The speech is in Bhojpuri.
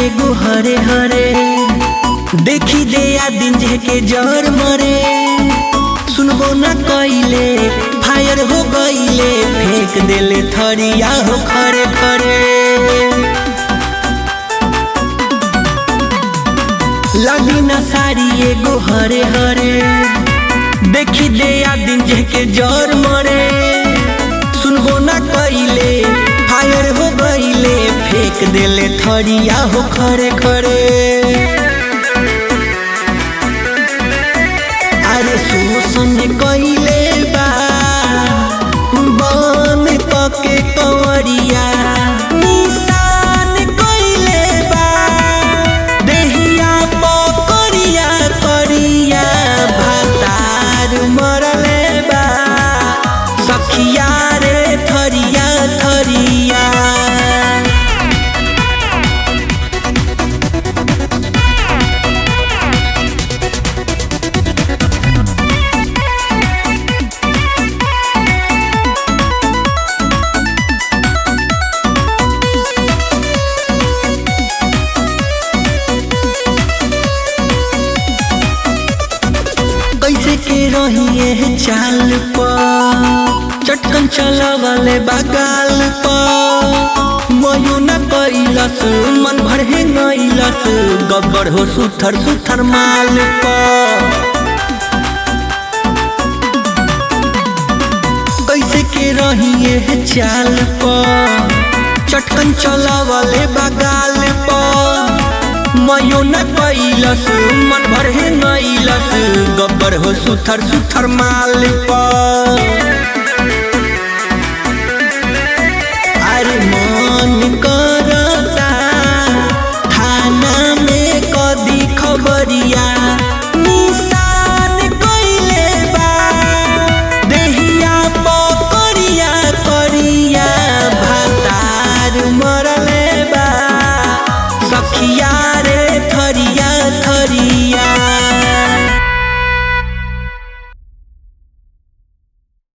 एगो हरे हरे देखी दे आ दिन के जर मरे सुनबो न कइले फायर हो गइले फेंक देले थरिया हो खरे खरे लगी न साड़ी एगो हरे हरे देखी दे आ दिन के जर मरे सुनबो न कइले फायर हो गइले फेंक देले थरिया हो खरे खरे अरे शोषण कइले बा बन पके कंवरिया निशान कइले बा देहिया पकड़िया करिया भातार मरले बा सखिया रे थरिया थरिया कैसे के रहिए चाल पर चटकन चलावले बगाल पर मयो न कैलस मन भर हे नैलस गब्बर हो सुथर सुथर माल पर कैसे के रहिए चाल पर चटकन चलावले बगाल पर मयो न कैलस मन भर हे नैलस गब्बर हो सुथर सुथर माल पर